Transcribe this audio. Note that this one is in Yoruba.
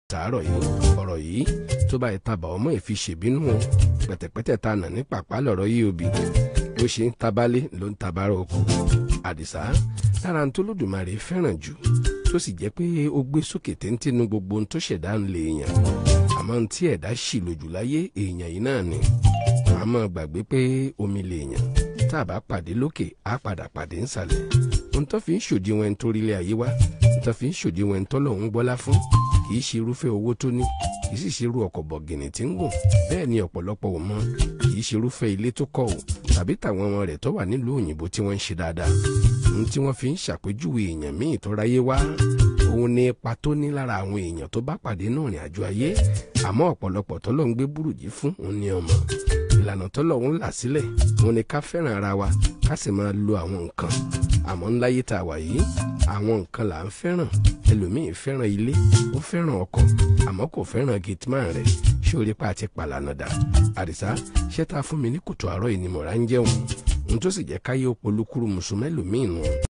tàárọ̀ yìí ọ̀rọ̀ yìí tó bá ìtabà ọmọ ìfi ṣèbínú o pẹ̀tẹ̀pẹ̀tẹ̀ ta nà ní pàpà lọ̀rọ̀ yìí òbí bó ṣe ń tabalé ló ń tabara oko àdìsá lára ń tó lódùmarè fẹ́ràn jù tó sì jẹ́ pé ó gbé sókè téńté nu gbogbo ohun tó ṣẹ̀dá ń lè èèyàn àmọ́ ohun tí ẹ̀dá ṣì lójú láyé èèyàn yìí náà ni wàá mọ̀ gbàgbé pé omi lè èèyàn tá a bá pàdé lókè á padà pàdé nsàlẹ̀ ohun tó fi ń ṣòdiwọ̀n ẹni tó rí ilé ayé wá ohun tó fi ń ṣòdiwọ̀n ẹni tó lòun gbọ́lá fún kì í ṣe irúfẹ́ owó tó ní kì í sì ṣe irú ọkọ̀ bọ̀gìnì tí ń gùn bẹ́ẹ̀ ni ọ̀pọ̀lọpọ̀ ò mọ kì í ṣe irúfẹ́ ilé tó kọ́ ò tàbí tàwọn ọmọ rẹ̀ tó wà nílùú òyìnbó tí wọ́n ń ṣe dáadáa ohun tí wọ́n fi ń ṣàpèjúwe èèyàn míì tó ráyé wá òun ni ipa tó ní lára àwọn èèyàn tó bá pàdé náà rìn àjò ayé àmọ́ ọ̀pọ̀lọpọ̀ tọ́lọ́ ń gbé burújí fún òun ni ọmọ ìlànà tọ́lọ̀ ń là sílẹ̀ òun ni ká fẹ́ràn ara wa ká sì máa lo àwọn nǹkan àmọ́ ńláyé tá a wà yìí àwọn nǹkan là ń fẹ́ràn ẹlòmíín fẹ́ràn ilé ó fẹ́ràn ọkọ̀ àmọ́ kò fẹ́ràn gateman rẹ̀ ṣé orí pa àti pàlànà dà àdìsá ṣé tá a fún mi ní kòtò àárọ̀ ìnimọ̀ra ń jẹun ohun tó sì jẹ́ káyé ó polúkúrú mùsùlùmí ẹlòmíín nù.